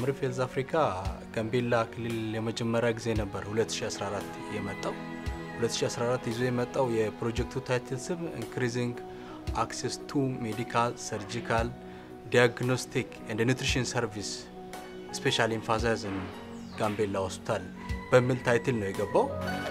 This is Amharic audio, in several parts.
አምሪፍ ሄልዝ አፍሪካ ጋምቤላ ክልል የመጀመሪያ ጊዜ ነበር 2014 የመጣው። 2014 ይዞ የመጣው የፕሮጀክቱ ታይትል ስም ኢንክሪዚንግ አክሴስ ቱ ሜዲካል ሰርጂካል ዲያግኖስቲክ ኤንድ ኒትሪሽን ሰርቪስ ስፔሻል ኤምፋሳይዝን ጋምቤላ ሆስፒታል በሚል ታይትል ነው የገባው።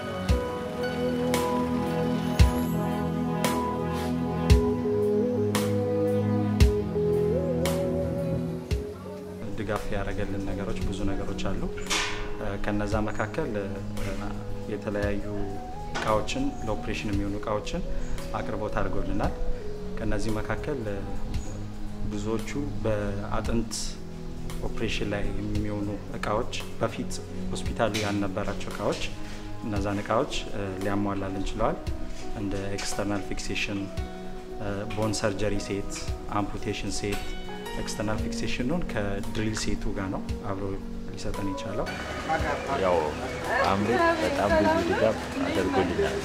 ድጋፍ ያደረገልን ነገሮች ብዙ ነገሮች አሉ። ከነዛ መካከል የተለያዩ እቃዎችን ለኦፕሬሽን የሚሆኑ እቃዎችን አቅርቦት አድርጎልናል። ከነዚህ መካከል ብዙዎቹ በአጥንት ኦፕሬሽን ላይ የሚሆኑ እቃዎች በፊት ሆስፒታሉ ያልነበራቸው እቃዎች እነዛን እቃዎች ሊያሟላልን ችለዋል። እንደ ኤክስተርናል ፊክሴሽን፣ ቦን ሰርጀሪ ሴት፣ አምፑቴሽን ሴት ኤክስተርናል ፊክሴሽኑን ከድሪል ሴቱ ጋር ነው አብሮ ሊሰጠን የቻለው። ያው አምሪፍ በጣም ብዙ ድጋፍ አድርጎልናል።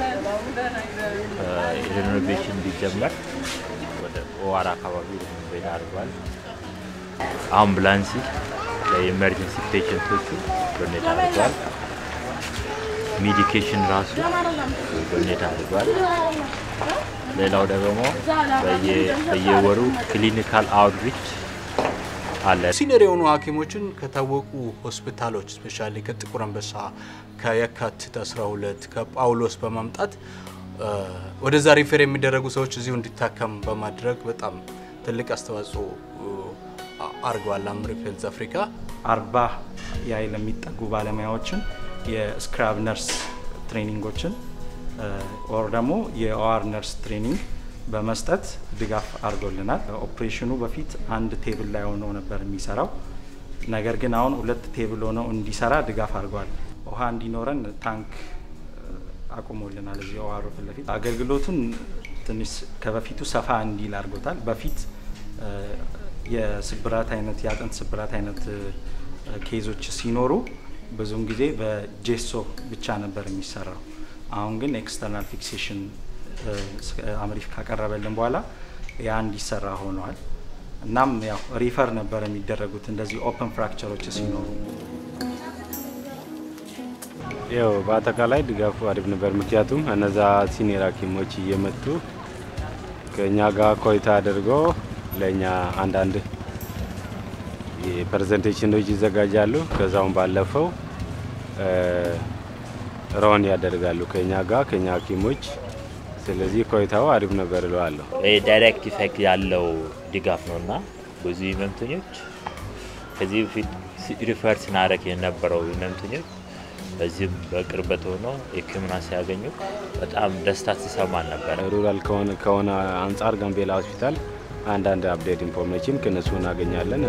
ሬኖቬሽን እንዲጀመር ወደ ኦዋር አካባቢ ሬኖቬት አድርጓል። አምቡላንስ ለኢመርጀንሲ ፔሽንቶቹ ዶኔት አድርጓል። ሜዲኬሽን ራሱ ዶኔት አድርጓል። ሌላው ደግሞ በየወሩ ክሊኒካል አውትሪች አለ። ሲኒየር የሆኑ ሐኪሞችን ከታወቁ ሆስፒታሎች ስፔሻሊ ከጥቁር አንበሳ፣ ከየካቲት 12፣ ከጳውሎስ በማምጣት ወደዛ ሪፌር የሚደረጉ ሰዎች እዚሁ እንዲታከም በማድረግ በጣም ትልቅ አስተዋጽኦ አድርገዋል። አምሪፍ ሄልዝ አፍሪካ አርባ ያህል የሚጠጉ ባለሙያዎችን የስክራብ ነርስ ትሬኒንጎችን ኦር ደግሞ የኦአር ነርስ ትሬኒንግ በመስጠት ድጋፍ አድርጎልናል። ኦፕሬሽኑ በፊት አንድ ቴብል ላይ ሆኖ ነበር የሚሰራው። ነገር ግን አሁን ሁለት ቴብል ሆነው እንዲሰራ ድጋፍ አድርጓል። ውሃ እንዲኖረን ታንክ አቁሞልናል እዚህ ኦአሩ ፊት ለፊት። አገልግሎቱን ትንሽ ከበፊቱ ሰፋ እንዲል አድርጎታል። በፊት የስብራት አይነት የአጥንት ስብራት አይነት ኬዞች ሲኖሩ ብዙውን ጊዜ በጄሶ ብቻ ነበር የሚሰራው። አሁን ግን ኤክስተርናል ፊክሴሽን አምሪፍ ካቀረበልን በኋላ ያ እንዲሰራ ሆነዋል። እናም ያው ሪፈር ነበር የሚደረጉት እንደዚህ ኦፕን ፍራክቸሮች ሲኖሩ። ያው በአጠቃላይ ድጋፉ አሪፍ ነበር። ምክንያቱም እነዛ ሲኒየር ሐኪሞች እየመጡ ከእኛ ጋር ቆይታ አድርገው ለእኛ አንዳንድ ፕሬዘንቴሽኖች ይዘጋጃሉ። ከዛውን ባለፈው ሮን ያደርጋሉ ከኛ ጋር ከኛ ሐኪሞች። ስለዚህ ቆይታው አሪፍ ነበር እለዋለሁ። ዳይሬክት ኢፌክት ያለው ድጋፍ ነው እና ብዙ ህመምተኞች ከዚህ በፊት ሪፈር ስናደርግ የነበረው ህመምተኞች በዚህም በቅርበት ሆኖ ሕክምና ሲያገኙ በጣም ደስታ ሲሰማን ነበር። ሩራል ከሆነ አንጻር ጋምቤላ ሆስፒታል አንዳንድ አፕዴት ኢንፎርሜሽን ከነሱ እናገኛለን።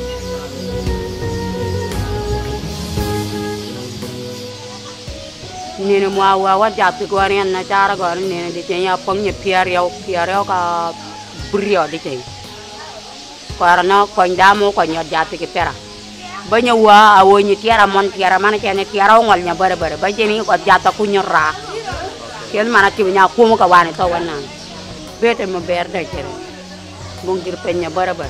nene mo awa wa jap ko ri na chara go nene de chen ya pong ye pier yo pier yo ka brio de chen ko na ko ndamo ko nyot jap ke pera ba nya wa awo ni tiara mon tiara mana chen tiara ngol nya bare bare ba chen ko jata ku nyora chen mana ti nya ku mo ka wane to wana bete mo ber de chen mong gir penya bare bare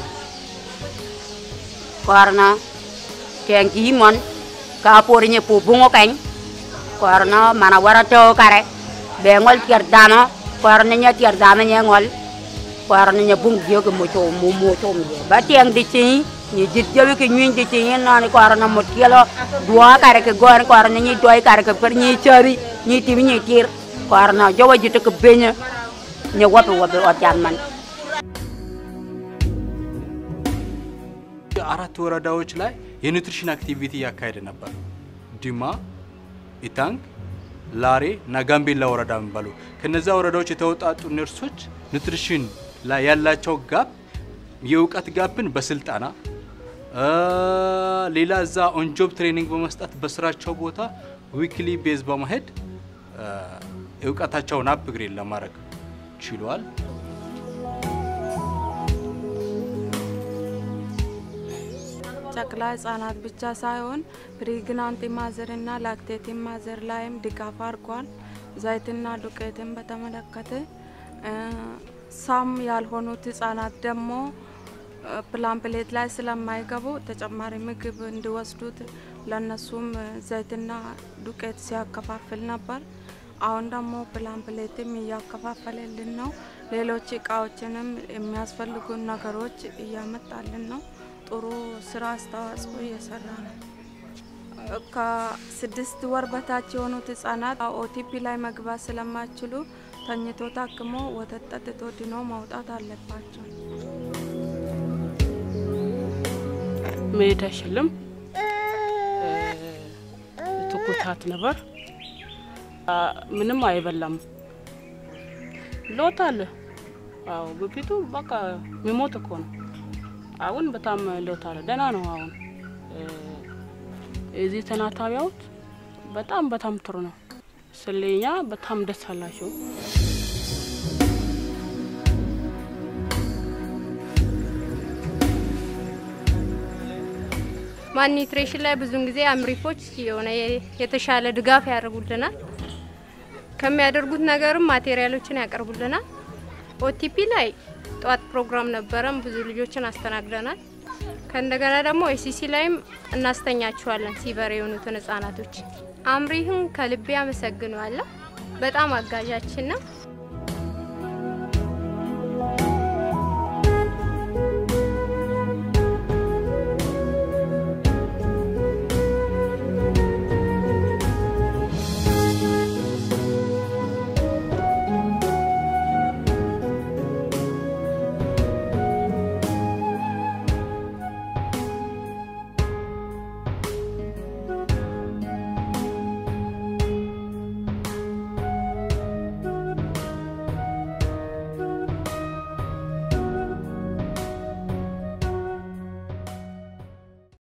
ko na chen ki mon ka por nye pu bungo kany korno mana wara to kare be ngol tiar dano korno nya tiar dano nya ngol korno nya bung dio ke mo to mo mo to mi ba tiang di chi ni jit jawi ke nyin di chi na ni korno mo tielo dua kare ke gor korno ni doi kare ke per ni chari ni ti ni tir korno jawa jit ke benya nya wape wape o jan man አራት ወረዳዎች ላይ የኒውትሪሽን አክቲቪቲ እያካሄደ ነበር ዲማ ኢታንግ፣ ላሬ እና ጋምቤላ ወረዳ የሚባሉ ከነዛ ወረዳዎች የተወጣጡ ነርሶች ኑትሪሽን ላይ ያላቸው ጋፕ የእውቀት ጋፕን በስልጠና ሌላ እዛ ኦንጆብ ትሬኒንግ በመስጠት በስራቸው ቦታ ዊክሊ ቤዝ በማሄድ እውቀታቸውን አፕግሬድ ለማድረግ ችሏል። ጨቅላ ህጻናት ብቻ ሳይሆን ፕሪግናንት ማዘር እና ላክቴት ማዘር ላይም ድጋፍ አድርጓል። ዘይትና ዱቄትን በተመለከተ ሳም ያልሆኑት ህጻናት ደግሞ ፕላን ፕሌት ላይ ስለማይገቡ ተጨማሪ ምግብ እንዲወስዱት ለእነሱም ዘይትና ዱቄት ሲያከፋፍል ነበር። አሁን ደግሞ ፕላን ፕሌትም እያከፋፈለልን ነው። ሌሎች እቃዎችንም የሚያስፈልጉን ነገሮች እያመጣልን ነው። ጥሩ ስራ አስተዋጽኦ እየሰራ ነው። ከስድስት ወር በታች የሆኑት ህጻናት ኦቲፒ ላይ መግባት ስለማይችሉ ተኝቶ ታክሞ ወተት ጠጥቶ ድኖ መውጣት አለባቸው። መሄድ አይችልም። ትኩሳት ነበር። ምንም አይበላም። ሎት አለ። አዎ በፊቱ በቃ የሚሞት እኮ ነው። አሁን በጣም ሎት አለ። ደህና ነው። አሁን እዚህ ተናታቢያዎች በጣም በጣም ጥሩ ነው። ስለኛ በጣም ደስ አላቸው። ማን ኒትሬሽን ላይ ብዙን ጊዜ አምሪፎች የሆነ የተሻለ ድጋፍ ያደርጉልናል። ከሚያደርጉት ነገርም ማቴሪያሎችን ያቀርቡልናል። ኦቲፒ ላይ ጠዋት ፕሮግራም ነበረን፣ ብዙ ልጆችን አስተናግደናል። ከእንደገና ደግሞ ኤሲሲ ላይም እናስተኛቸዋለን ሲበር የሆኑትን ህጻናቶች። አምሪህን ከልቤ አመሰግነዋለሁ። በጣም አጋዣችን ነው።